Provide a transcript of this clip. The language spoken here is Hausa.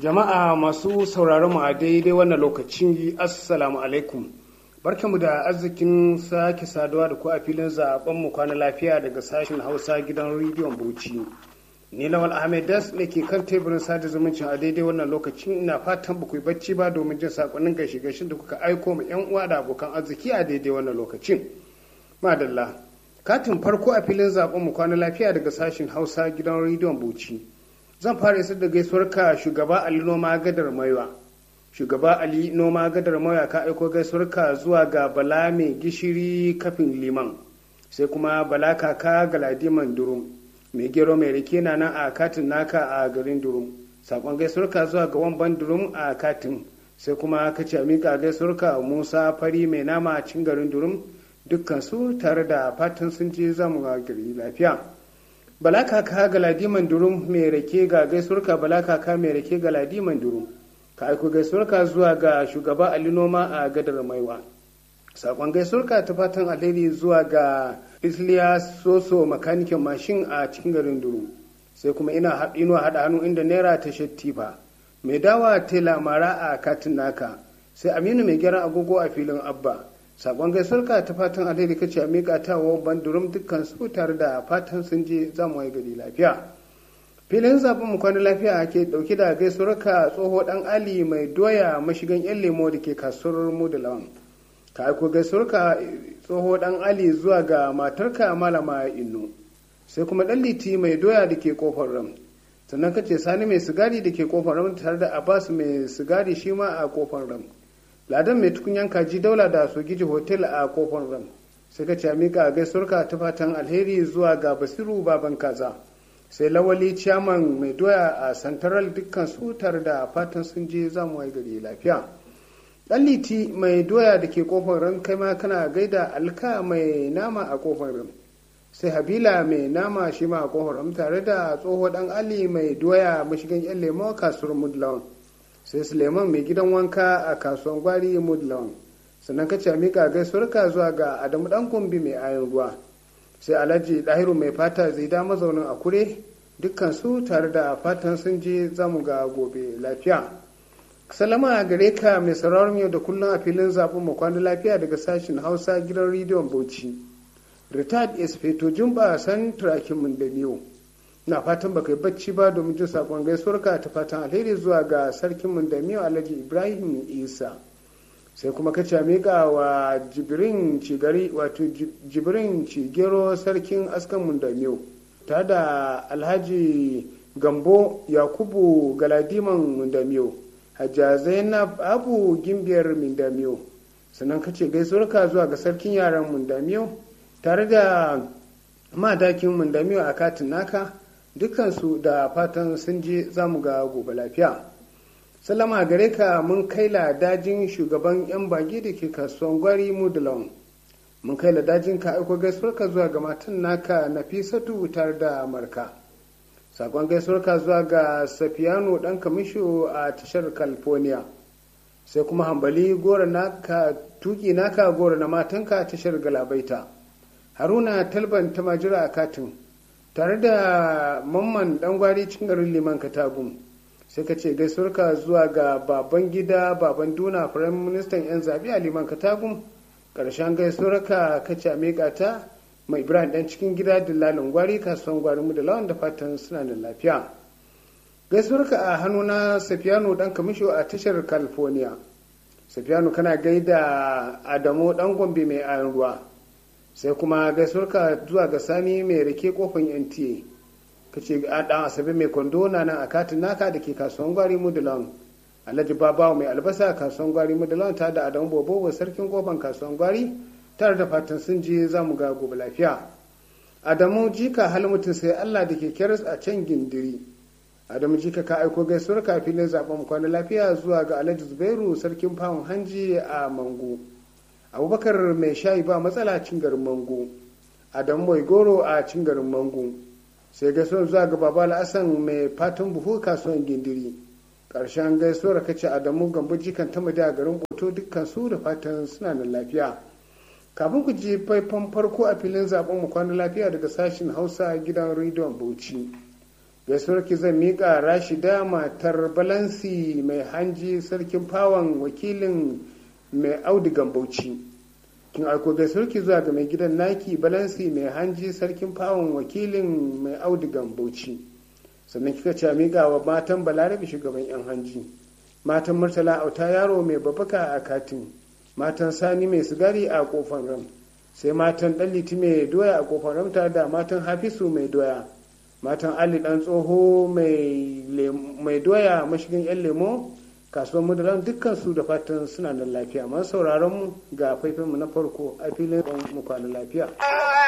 Jama'a masu sauraron mu a daidai wannan lokacin Assalamu alaikum. Barkamu da arzikin sake saduwa da ku a filin zaben mu kwana lafiya daga sashen Hausa gidan rediyon Bauchi. Ni Lawal Ahmed Das ne ke kan teburin sada zumuncin a daidai wannan lokacin ina fatan ba ku yi bacci ba domin jin sakonnin gaishe gaishen da kuka aiko ma yan uwa da abokan arziki a daidai wannan lokacin. Madalla. Katin farko a filin zaben mu kwana lafiya daga sashen Hausa gidan rediyon Bauchi. zan fara isar da gaisuwar ka shugaba ali noma gadar maiwa shugaba ali noma gadar maiwa ka aiko gaisuwar ka zuwa ga bala mai gishiri kafin liman sai kuma bala kaka galadiman durum mai gero mai rike na nan a katin naka a garin durum sakon gaisuwar ka zuwa ga wamban durum a katin sai kuma ka ce mika gaisuwar ka musa fari mai nama a cikin garin durum dukkan su tare da fatan sun je zamu gari lafiya bala kaka ga ladiman durum mai rake ga gaisuwarka bala kaka mai rake ga ladiman durum ka aiko gaisuwarka zuwa ga shugaba ali noma a gadar maiwa sakon gaisuwarka ta fatan alheri zuwa ga isliya soso makanikin mashin a cikin garin durum sai kuma ina inuwa haɗa hannu inda naira ta shattifa mai dawa tela mara a katin naka sai aminu mai gyaran agogo a filin abba sakon gaisuwarka ta fatan alheri kace a miƙa ta wa bandurum dukkan su tare da fatan sun je za mu gari lafiya filin zaben mu kwana lafiya ke dauke da gaisuwarka tsoho dan ali mai doya mashigan yan lemo da ke kasuwar mu da lawan ka aiko gaisuwarka tsoho dan ali zuwa ga matarka malama inno sai kuma dan liti mai doya da ke kofar ram sannan kace sani mai sigari da ke kofar ram tare da abbas mai sigari shi ma a kofar ram ladan mai tukunyan kaji daula da sogiji hotel a kofar ram sai ka ce mika gaisuwarka ta fatan alheri zuwa ga basiru baban kaza sai lawali ciyaman mai doya a santaral dukkan su tare da fatan sun je zamu wai gari lafiya dan liti mai doya da ke kofar ram kai ma kana gaida alka mai nama a kofar ram sai habila mai nama shi ma a kofar ram tare da tsoho dan ali mai doya mashigan yan lemo kasuwar mudlawan sai suleiman mai gidan wanka a kasuwan gwari mudlawan sannan ka ce mika gaisuwarka zuwa ga adamu dan kumbi mai ayin ruwa sai alhaji dahiru mai fata zai da mazaunin a kure dukkan su tare da fatan sun je zamu ga gobe lafiya salama a gare ka mai sauraron yau da kullum a filin zaɓen mu kwana lafiya daga sashen hausa gidan rediyon bauchi retired espeto jumba san turakin mun da biyu na fatan baka yi bacci ba domin jin sakon gaisuwarka ta fatan alheri zuwa ga sarkin mundamiyo alhaji ibrahim isa sai kuma ka ce miƙa wa jibirin cigari wato jibirin cigero sarkin askan mundamiyo ta da alhaji gambo yakubu galadiman mundamiyo hajja zainab abu gimbiyar mundamiyo sannan ka ce gaisuwarka zuwa ga sarkin yaran mundamiyo tare da madakin mundamiyo a katin naka dukansu da fatan sun je za mu ga gobe lafiya salama gare ka mun kai dajin shugaban yan bage da ke kasuwan gwari mudulon mun kai dajin ka aiko gaisuwarka zuwa ga matan naka nafisatu tare da marka sakon gaisuwarka zuwa ga safiyano dan kamisho a tashar california sai kuma hambali gora naka tuki naka gora na matanka tashar galabaita haruna talban ta majira a katin tare da mamman dan gwari cikin garin liman katagum sai ka ce gaisuwarka zuwa ga baban gida baban duna firayim ministan yan zabi a liman katagum karshen gaisuwarka ka ce a ta mai ibrahim dan cikin gida dillalin gwari kasuwan gwari mu da lawan da fatan suna da lafiya gaisuwarka a hannu na safiyano dan kamisho a tashar california safiyano kana gaida adamu dan gombe mai ayan ruwa sai kuma gaisuwarka zuwa ga sani mai rake kofin nta ka ce a dan asabe mai kwando na nan a katin naka da ke kasuwan gwari mudulan alhaji babawa mai albasa kasuwan gwari mudulan ta da adamu bobo sarkin kofan kasuwan gwari tare da fatan sun je za mu ga gobe lafiya adamu jika hal mutum sai allah da ke keras a can gindiri adamu jika ka aiko gaisuwar ka filin zaben kwana lafiya zuwa ga alhaji zubairu sarkin fawon hanji a mango abubakar mai shayi ba matsala cin garin mango adamu mai goro a cin garin mango sai gaisuwar zuwa ga baba al'asan mai fatan buhu kasuwan gindiri ƙarshen gaisuwar kace adamu gambo jikan ta a garin boto dukkan su da fatan suna da lafiya kafin ku ji faifan farko a filin zaben mu kwana lafiya daga sashen hausa gidan rediyon bauchi gaisuwar ki zan miƙa rashida matar balansi mai hanji sarkin fawon wakilin mai audigan bauchi kin aiko gaisuwar ki zuwa ga mai gidan naki balansi mai hanji sarkin fawon wakilin mai audigan bauchi sannan kika ce miƙa wa matan balarabe shugaban yan hanji matan murtala auta yaro mai babbaka a katin matan sani mai sigari a kofar ram sai matan dan liti mai doya a kofar ram tare da matan hafisu mai doya matan ali dan tsoho mai doya mashigin yan lemo kasuwar mudalan dukkan su da fatan suna da lafiya masu sauraron mu ga faifin mu na farko a filin mu kwana lafiya